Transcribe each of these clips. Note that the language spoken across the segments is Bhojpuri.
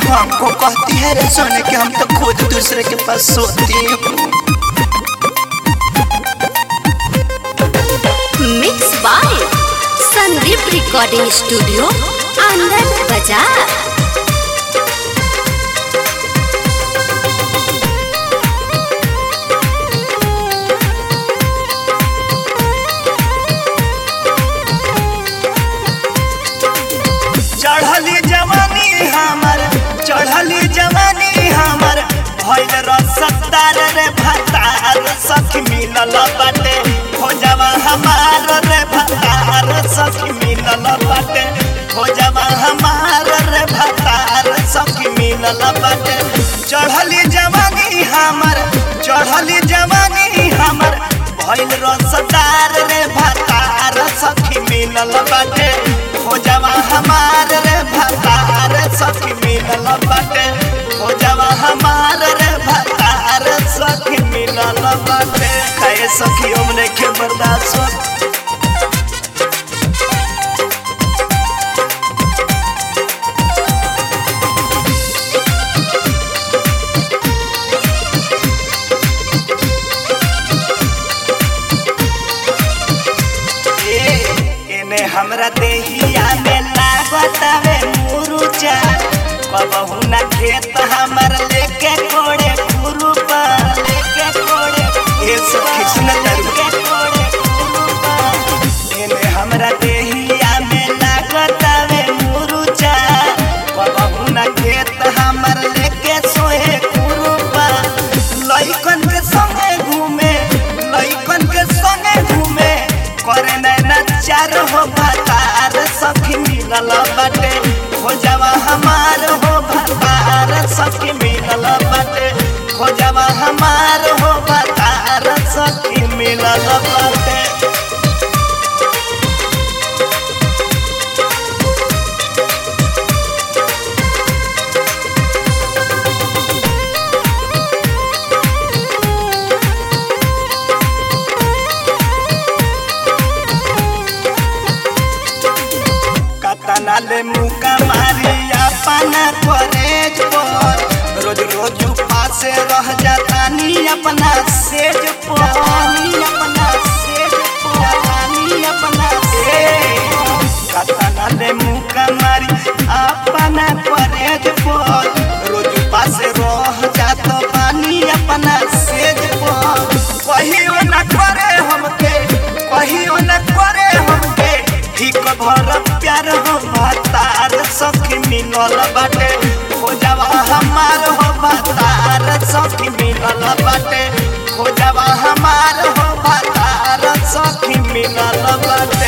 हमको कहती है रे सोने के हम तो खुद दूसरे के पास सोती हूँ mix by Sandeep recording studio Anand बाजार चढ़ली जवानी हमर चढ़ली जवानी हमर भइल रसदार रे भतार सखी मिलल बाटे खोजवा हमार रे भतार सखी मिलल बाटे खोजवा हमार रे भतार सखी मिलल बाटे चढ़ली जवानी हमर चढ़ली जवानी हमर भइल रसदार रे भतार सखी मिलल बाटे खोजवा हमार रे भतार सखी मिलल बाटे खोजवा हमार रे भतार सखी मिलल बाटे कहे सखी हमने के बर्दाश्त होत ए, एने हमरा देहिया में लागत हवे मुरुचा कबहू ना खेत हमर लेके कोड़े खुरुपा लेके कोड़े ए सखी सुन के कोड़े खुरुपा एने हमरा देहिया में लागत हवे मुरुचा कबहू ना खेत हमर लेके सोए खुरुपा लइकन के संगे घूमे लइकन के संगे घूमे करे नैना चार हो भतार सखी मिलल बाटे खोजवा हमार हो भतार सखी मिलल बाटे खोजवा हमार हो भतार सखी मिलल बाटे कतना ले मुका मारी अपना कॉलेज पर रोज रोज पासे रह जाता नी अपना सेज पर नी अपना सेज पर नी अपना सेज कतना ले मुका मारी अपना कॉलेज पर रोज पासे रह जाता पानी अपना सेज पर कहियो न करे हमके कहियो न करे हमके ठीक भर प्यार हो भतार सखी मिलल बाटे खोजवा हमार हो भतार सखी मिलल बाटे खोजवा हमार हो भतार सखी मिलल बाटे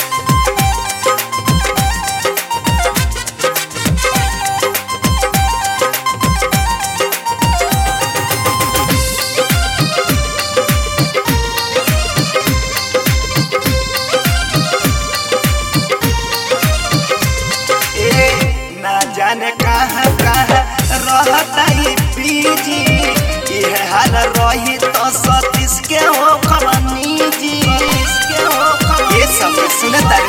ए, ना जाने कहाँ कहाँ रहता ही पीजी यह हाल रही तो सतीश के हो खमनी जी इसके हो खमनी ये सब सुनता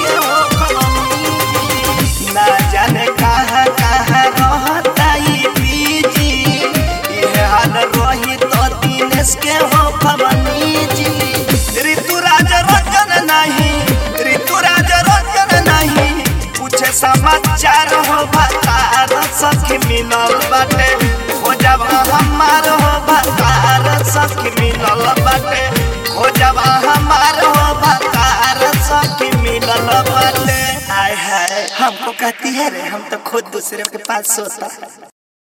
ना जाने कहाँ कहाँ रहता ही पीजी यह हाल रही तो दिनेश के हो खमनी जी ऋतुराज रंजन नहीं ऋतुराज रंजन नहीं पूछे समाचार हो भतार सखी मिलल बाटे खोजब हमार हो भतार सखी मिलल बाटे खोजब हमार हो भतार सखी मिलल बाटे हाय हाय हमको कहती है रे हम तो खुद दूसरे के पास सोता है